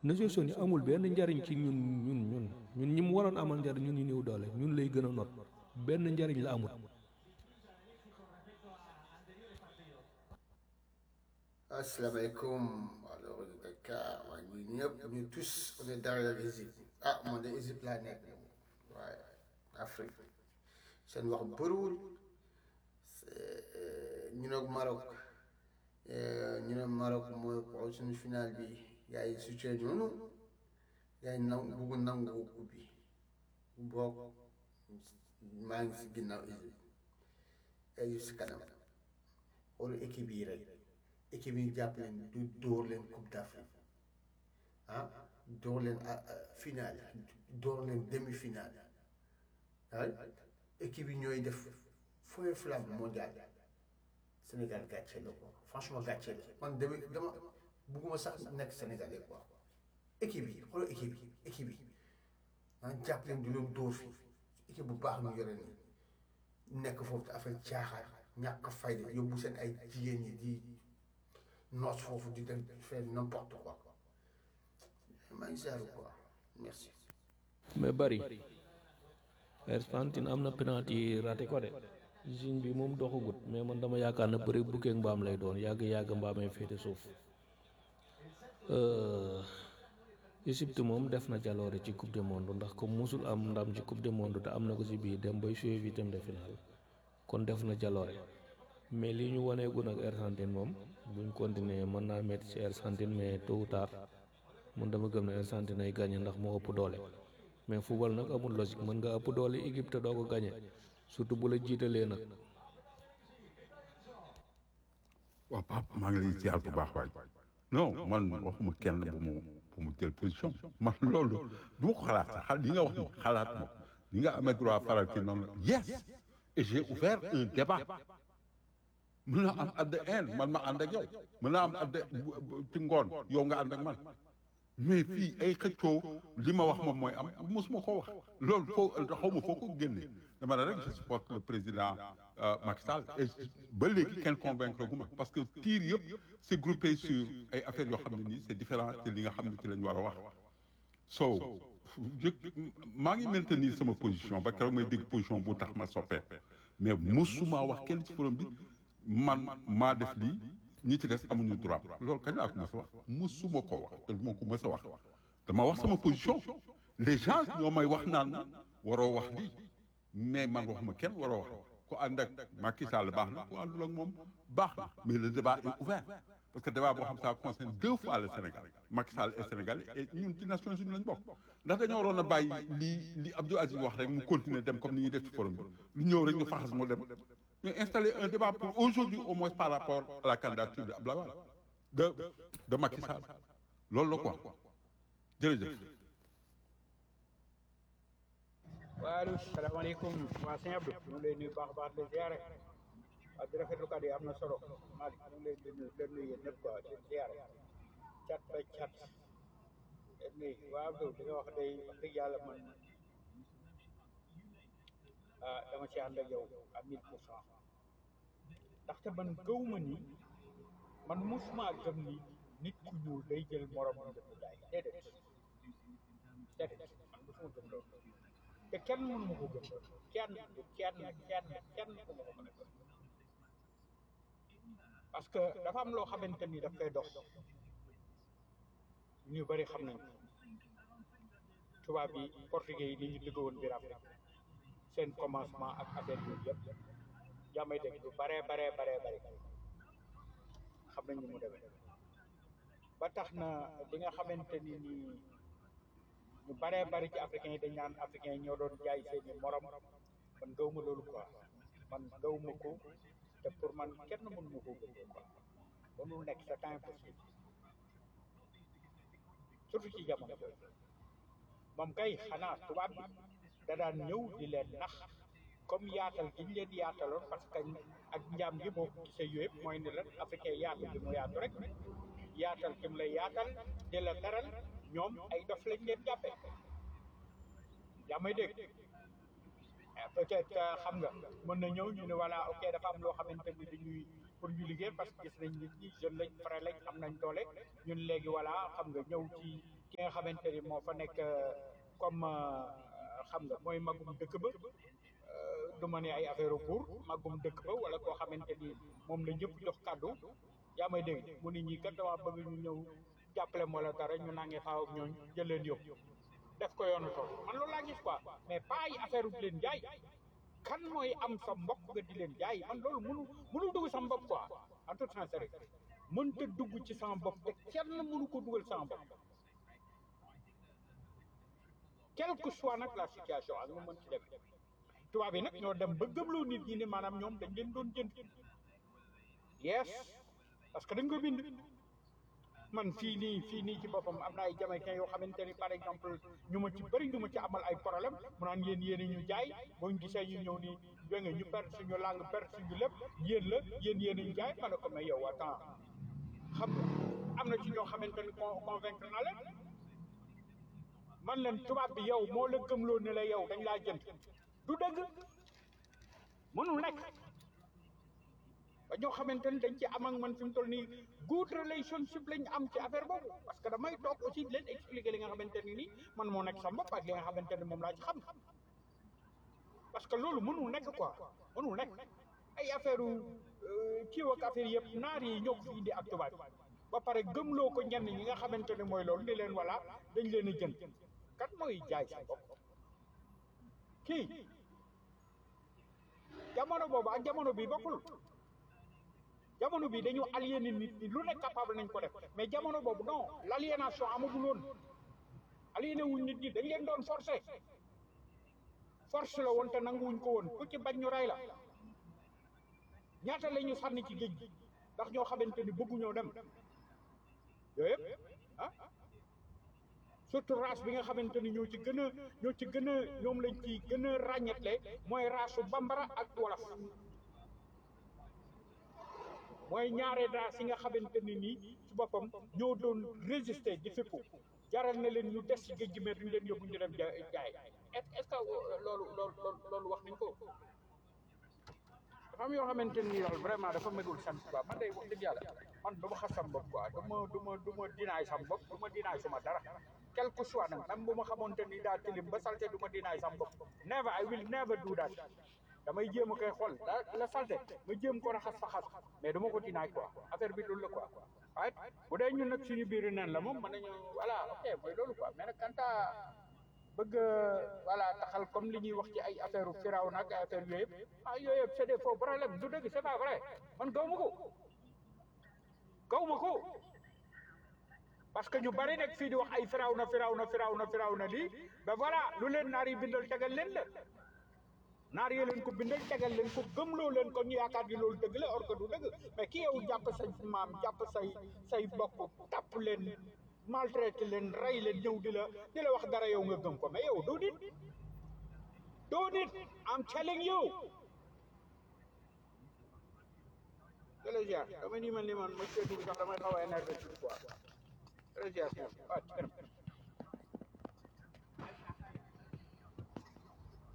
Nations Unies amul benn njariñ ci ñun ñun ñun ñun ñi mu waroon amal njariñ ñun ñu néew doole ñun lay gën a not benn njariñ la amul asalaamaaleykum alors Dakar waa ñu ñëpp ñu tous on est derrière Égypte ah man de Égypte laa nekk waaye Afrique seen wax bëriwul ñu ne Maroc ñu ne Maroc mooy xool suñu final bi gars yi situé noonu gars yi naw bugg nangu ubbi boog maa ngi si ginnaaw Égypte Égypte si kanam xoolu équipe yi rek équipe yi jàpp leen du dóor leen coupe d'Afrique ah dóor leen finale dóor leen demi finale ah équipe yi ñooy def fooy flamme mondial Sénégal gàcce la quoi franchement gàcce la man dama dama bugguma sax nekk Sénégalais quoi équipe yi xoolal équipe yi équipe yi ah jàpp leen du leen dóor fii équipe bu baax ñu yore nii nekk foofu te affaire caaxaan ñàkk fayda yóbbu seen ay jigéen ñi di noos foofu di dem faire n'importe quoi maa ngi saaru quoi merci mais bari Argentine am na penalty raté ko de Chine bi moom doxagut mais man dama yaakaar ne bëri bukkee mbaam lay doon yàgg yàgg mbaamee féete suuf Égypte moom def na jaloore ci coupe du monde ndax comme musul am ndam ci coupe du monde te am na ko ci biir dem bay jouer huitième de finale kon def na jaloore mais li ñu waneegun ak Argentine moom buñ continuer mën naa metti ci Argentine mais tôt ou tard mun dama gëm ne Argentine ay gagné ndax moo ëpp doole mais football nag amul logique mën nga ëpp doole équipe te doo ko gagné surtout bu la jiitalee nag. waaw Pape maa ngi lay ziar bu baax waay non man waxuma kenn bu mu bu mu jël position man loolu du ma ko xalaat sax xal li nga wax ni xalaat ma li nga amee droit faral ci noonu yes et j'ai ouvert un débat mën na am at the end man ma ànd ak yow mën naa am at the ci ngoon yow nga ànd ak man mais fii ay xëccoo li ma wax moom mooy am mosuma ko wax loolu foo xaw ma foo ko génne dama ne rek je supporte le président Macky Sall et ba léegi kenn convaincre gu ma parce que tiir yëpp c'est groupé sur ay affaires yoo xam ne nii c'est différent te li nga xam ne ci lañ war a wax so je maa ngi maintenir sama position ba keroog may dégg position bu tax ma soppee mais mosuma wax kenn ci forum bi man maa def lii ñi ci des amuñu droit loolu kañ laa ko mës a wax musuma ko wax te moo ko mës a wax dama wax sama position les gens ñoo may wax naan waroo wax lii mais man waxuma kenn waroo wax ku ànd ak Macky Sall baax na ku àndul ak moom baax na mais le débat est ouvert parce que débat boo xam ça concerne deux fois le Sénégal Macky Sall est sénégalais et ñun ci Nations Unies lañ bokk ndax dañoo waroon a bàyyi li li Abdou Aziz wax rek mu continuer dem comme ni ñuy def ci forum bi lu ñëw rek ñu faxas mu dem mais installer un débat pour aujourd'hui au moins par rapport à la candidature de Abdoulaye Wade de de Macky Sall loolu la quoi jërëjëf. waaleykum salaamaaleykum waa sëñ Abdou ñu ngi lay nuyu baax a baax di ziare ak di rafetlu kàddu yi am na solo Malick ñu ngi lay nuyu leen nuyu yéen ñëpp quoi di ziare cat ba cat leen nuyu waa Abdou li nga wax day wax dëgg yàlla man ah dama ci ànd ak yow à mille pour cent ndaxte man gëw ma ni man musuma gëm ni nit ku ñuul day jël morom mu def jaay déedéet déedéet man musuma gëm loolu te kenn mënu ma ko gëm kenn kenn kenn kenn ku ma ko mën a gëm parce que dafa am loo xamante ni daf koy dox ñu bari xam nañ ko tubaab yi portugais yi ni ñu dëgg woon biir Afrique seen commencement ak affaire yooyu yëpp jàmmay dégg lu baree baree baree bari xam nañ ni mu demee ba tax na li nga xamante ni nii ñu baree bari ci africains yi dañ naan africains yi ñoo doon jaay seeni morom man gaw ma loolu quoi man gaw ma ko te pour man kenn mënu ma koo gëm quoi mënul nekk c'est impossible surtout ci jamono jooju moom kay xanaa tubaab bi da daan ñëw di leen nax comme yaatal gi ñu leen yaataloon parce que ak njaam gi boo ko gisee yooyu yëpp mooy ne la africain yaatu bi mu yaatu rek yaatal gi mu lay yaatal di la teral ñoom ay dof lañ leen jàppe yaa may dégg peut-être xam nga mën na ñëw ñu ne voilà ok dafa am loo xamante ni dañuy pour ñu liggéey parce que gis nañ nit ñi jeune lañ pare lañ am nañ doole ñun léegi voilà xam nga ñëw ci ki nga xamante ni moo fa nekk comme xam nga mooy magum dëkk ba du ma ne ay affaire pour magum dëkk ba wala koo xamante ni moom la ñëpp jox kàddu yaa may dégg mu ni ñi kat dama bëgg ñu ñëw jàppale moo la dara ñu nangi xaaw ak ñooñ jël leen yóbbu def ko yoonu tool man loolu laa gis quoi mais pas ay affaire di leen jaay kan mooy am sa mbokk nga di leen jaay man loolu mënu mënul dugg sa mbokk quoi en toute sincérité mënta dugg ci sama bopp te kenn mënu ko dugal sama bopp quelle que soit nag la situation ak nu mën ci dem tubaab yi nag ñoo dem ba gëmloo nit ñi ne maanaam ñoom dañ leen doon jënd yes parce que dañ ko bind man fii nii fii nii ci boppam am na ay jamaïcains yoo xamante ni par exemple ñu ma ci bëri ñu ma ci amal ay problème mu naan yéen yéen ñu jaay boo ñu gisee ñu ñëw nii jóge ñu perte suñu langue perte suñu lépp yéen la yéen yéen ñu jaay ma ne ko mais yow attends xam nga am na ci ñoo xamante ni con convaincre na leen man leen tubaab bi yow moo la gëmloo ne la yow dañ laa jënd du dëgg mënul nekk ba ñoo xamante ni dañ ci am ak man fi mu toll nii good relationship lañ am ci affaire boobu parce que damay toog aussi di leen expliquer li nga xamante ni nii man moo nekk sama bopp ak li nga xamante ni moom laa ci xam parce que loolu mënul nekk quoi mënul nekk ay affaire kiiw ak affaire yëpp naar yi ñoo ko fi indi ak tubaab ba pare gëmloo ko ñenn ñi nga xamante ne mooy loolu ni leen voilà dañ leen a jënd kat mooy jaay sa bopp kii jamono boobu ak jamono bi bokkul jamono bi dañu aliéné nit ñi lu nekk capable nañ ko def mais jamono boobu non l' aliénation amagul woon aliéné wuñ nit ñi dañ leen doon forcé force la woon te nanguwuñ ko woon ku ci bañ ñu rey la ñaata la ñu sànni ci géej gi ndax ñoo xamante ni bëgguñoo dem yooyu yëpp ah surtout race bi nga xamante ni ñoo ci gën a ñoo ci gën a ñoom lañ ci gën a ràññetle mooy race bambara ak wolof mooy ñaare race yi nga xamante ni nii ci boppam ñoo doon résister di fippu jaral na leen ñu des ci géej gi mais duñ leen yóbbu ñu dem jaay est est ce que loolu loolu loolu wax nañ ko dafa am yoo xamante ni daal vraiment dafa megul sant quoi man day wax dëgg yàlla man du ma xas sam bopp quoi du ma du ma du ma dinaay sam bopp du ma dinaay suma dara quel que soit nag même bu ma xamante ni daa tilim ba salte du ma dinaay sam bopp never I will never do that damay jéem a koy xool da la salte ma jéem ko raxas fa xas mais du ma ko dinaay quoi affaire bi loolu la quoi waaye bu dee ñun nag suñu biir neen la moom mën nañu voilà ok mooy loolu quoi mais nag kanta bëgg voilà taxal comme li ñuy wax ci ay affaire firaw nag ay affaire yooyu yëpp ah yooyu yëpp c'est des faux problèmes du dëgg c'est pas vrai man gaw ma ko gaw ma ko parce que ñu bari nekk fii di wax ay firaw na firaw na firaw na firaw na lii ba voilà lu leen naar yi bindal tegal leen la naar yi leen ko bindal tegal leen ko gëmloo leen ko ñu yaakaar ni loolu dëgg la or que du dëgg mais ki yow jàpp say maam jàpp say say bokk tàpp leen maltraité leen rey leen ñëw di la di la wax dara yow nga gëm ko mais yow doo nit doo nit I'm telling you jërëjëf dama ni man ni man ma seetu sax damay xaw a énervé tuuti quoi jërëjëf waaw